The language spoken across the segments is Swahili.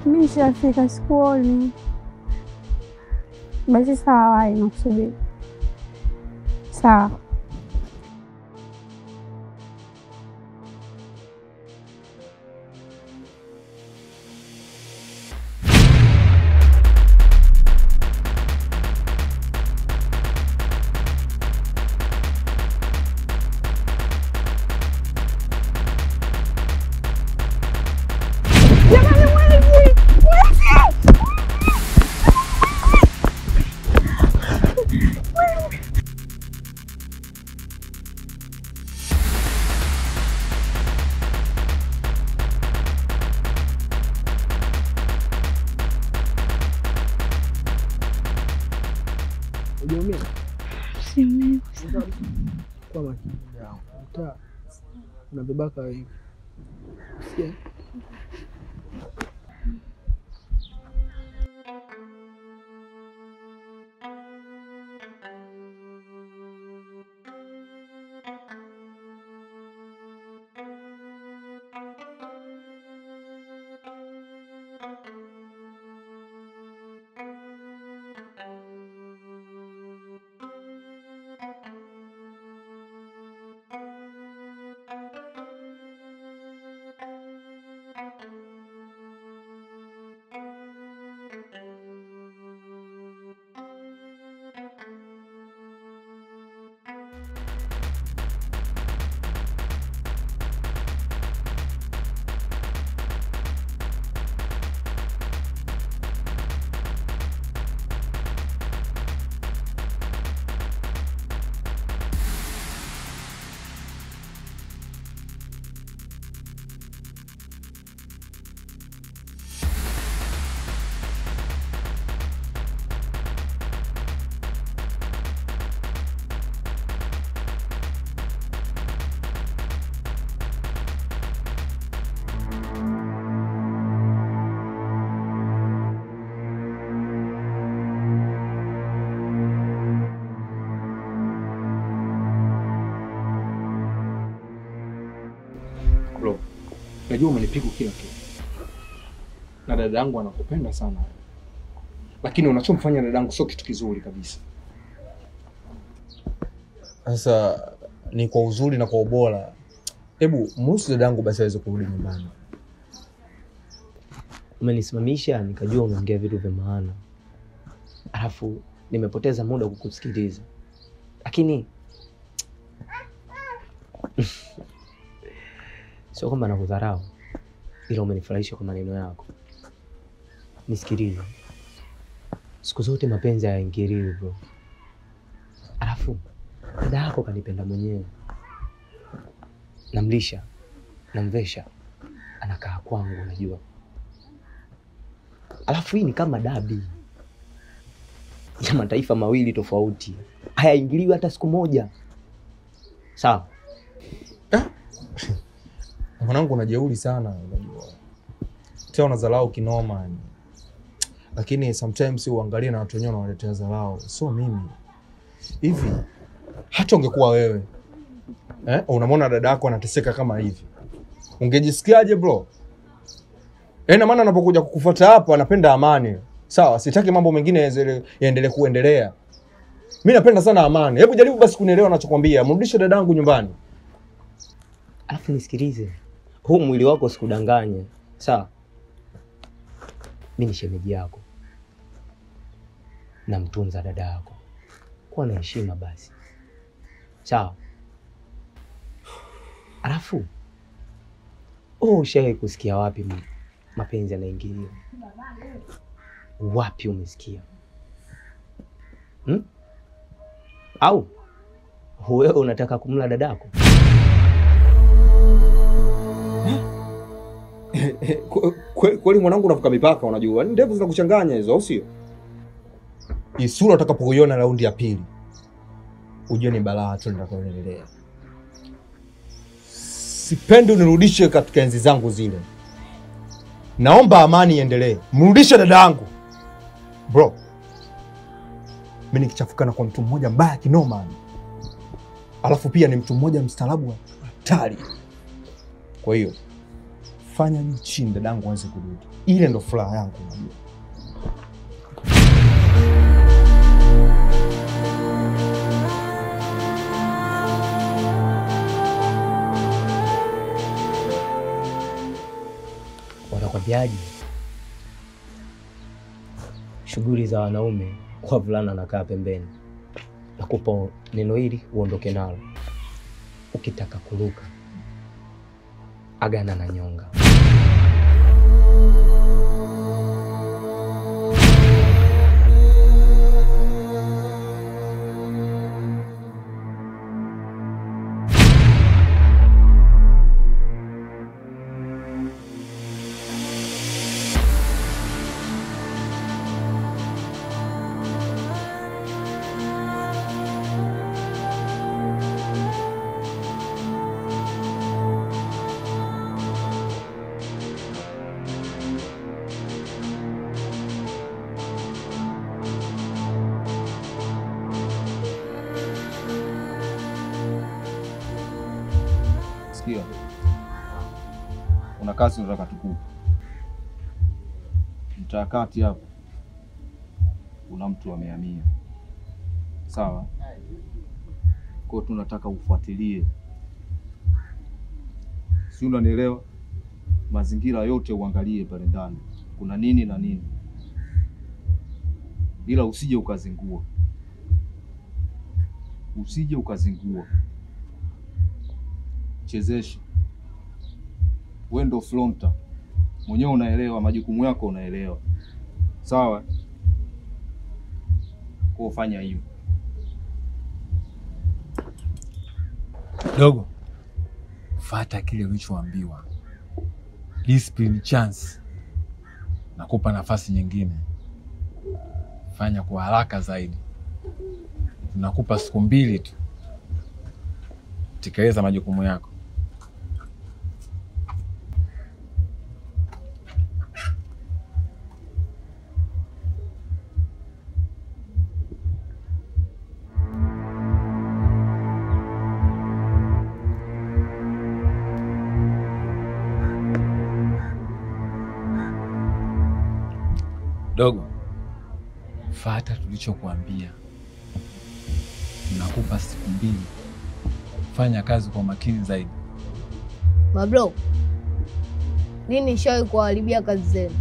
Mi nishafika, sikuoni. Basi sawa, wai nakusubiri. Sawa. Jamani, mwizi! Mwizi! Hujaumia? Siumii. Kwa makini yangu. Mtaa una vibaka wengi. Sikia. Bro, najua umenipiga kila kitu na dada yangu anakupenda sana, lakini unachomfanya dada yangu sio kitu kizuri kabisa. Sasa ni kwa uzuri na kwa ubora, hebu mruhusu dadangu basi aweze kurudi nyumbani. Umenisimamisha nikajua unaongea vitu vya maana, alafu nimepoteza muda kukusikiliza, lakini sio kwamba nakudharau, ila umenifurahisha kwa maneno yako. Nisikilize, siku zote mapenzi hayaingiliwi bro. Alafu dada yako kanipenda mwenyewe, namlisha, namvesha, anakaa kwangu, unajua Alafu hii ni kama dabi ya mataifa mawili tofauti, hayaingiliwi hata siku moja. Sawa, Mwanangu, unajeuri sana, unajua tena unadharau kinoma yani. Lakini sometimes uangalie na watu wenyewe wanawaletea dharau, sio mimi. Hivi hata ungekuwa wewe eh, unamwona dada yako anateseka kama hivi, ungejisikiaje bro? Eh, na maana anapokuja kukufuata hapa anapenda amani. Sawa, sitaki mambo mengine yazele- yaendelee kuendelea. Mi napenda sana amani. Hebu jaribu basi kunielewa nachokwambia. Mrudishe dadangu nyumbani. alafu nisikilize, huu mwili wako usikudanganye. Sawa, mi ni shemeji yako, namtunza dada yako, kuwa na heshima basi. Sawa, alafu oh, ushawahi kusikia wapi m- mapenzi yanaingiliwa? Wapi umesikia hmm? Au wewe unataka kumla dadako? Kweli kweli mwanangu, unavuka mipaka. Unajua Yaani ndevu zinakuchanganya hizo, au sio? Hii sura utakapoiona raundi ya pili, ujue ni balaa tu litakayoendelea. Sipendi unirudishe katika enzi zangu zile. Naomba amani iendelee. Mrudishe dada yangu bro. Mi nikichafukana kwa mtu mmoja mbaya kinoma, yani. alafu pia ni mtu mmoja mstaarabu wa hatari. Kwa hiyo fanya juu chini dadangu aweze kurudi. Ile ndo furaha yangu unajua. Wanakwambiaje? Shughuli za wanaume kwa vulana nakaa pembeni. Nakupa neno hili uondoke nalo. Ukitaka kuruka, agana na nyonga. Sikia, kuna kazi nataka tukupe mtaakati hapo. Kuna mtu amehamia, sawa? Kwa hiyo tunataka ufuatilie, si unanielewa? Mazingira yote uangalie pale ndani kuna nini na nini, ila usije ukazingua, usije ukazingua chezesha. Wewe ndo fronta mwenyewe, unaelewa majukumu yako, unaelewa sawa. Kwa fanya hivyo. Dogo, fata kile ulichoambiwa. Discipline chance, nakupa nafasi nyingine, fanya kwa haraka zaidi. Tunakupa siku mbili tu, tekeleza majukumu yako. Dogo, fata tulichokuambia. Tunakupa siku mbili, fanya kazi kwa makini zaidi. Mabro, lini nishawahi kuwaharibia kazi zenu?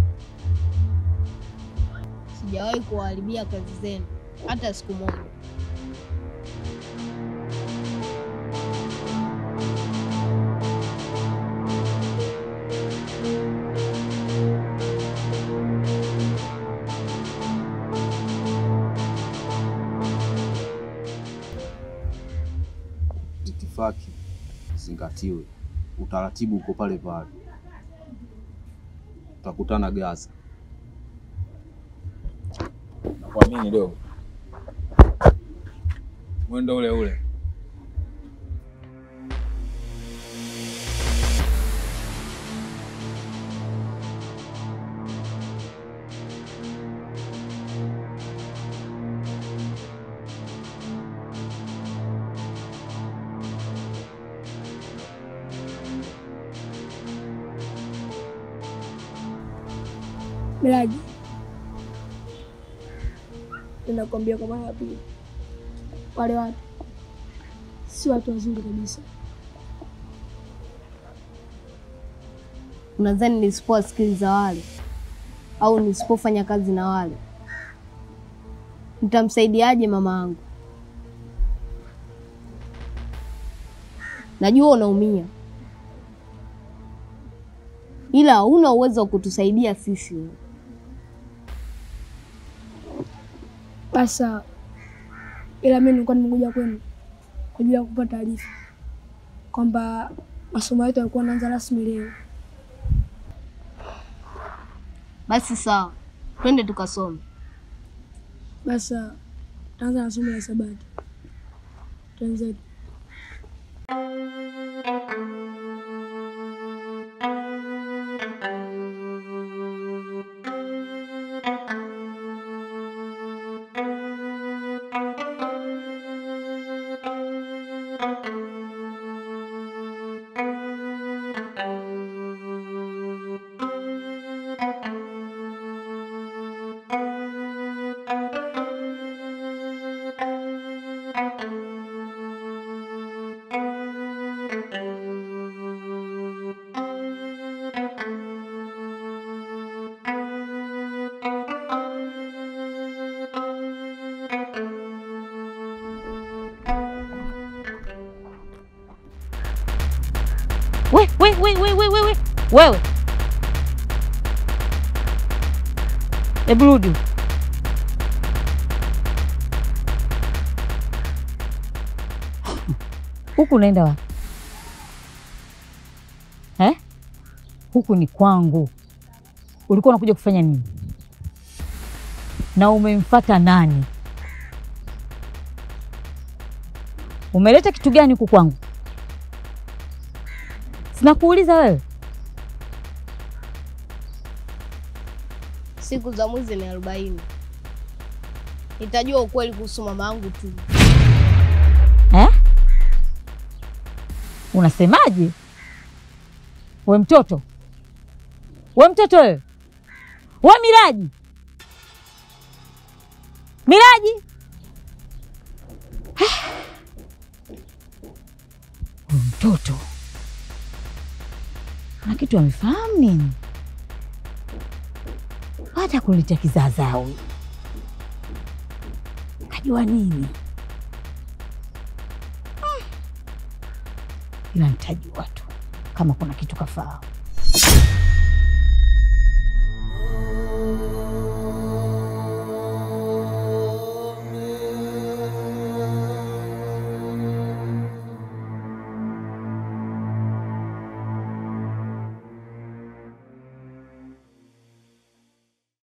Sijawahi kuwaharibia kazi zenu hata siku moja. Itifaki zingatiwe, utaratibu uko pale pale. Tutakutana Gaza. Nakuamini dogo, mwendo ule ule. Miraji, ninakwambia kwa mara ya pili, wale watu si watu wazuri kabisa. Unadhani nisipowasikiliza wale au nisipofanya kazi na wale nitamsaidiaje mama yangu? Najua unaumia, ila hauna uwezo wa kutusaidia sisi. Basi sawa, ila mimi nilikuwa nimekuja kwenu kwa ajili ya kupata taarifa kwamba masomo yetu yalikuwa yanaanza rasmi leo. Basi sawa, twende tukasome. Basi sawa, taanza na somo la hisabati. Twenzetu. we, we, we, we, we, we. Wewe hebu rudi huku. Unaenda wapi eh? Huku ni kwangu. Ulikuwa unakuja kufanya nini? Na umemfata nani? Umeleta kitu gani huku kwangu? Sinakuuliza wewe. Siku za mwizi ni arobaini. Nitajua ukweli kuhusu mama yangu tu. Eh? Unasemaje? We mtoto, we mtoto wewe, we Miraji, Miraji, we mtoto na kitu amefahamu nini? Hata kuletea kizaazaa huyu, kajua nini? ila nitajua tu kama kuna kitu kafahamu.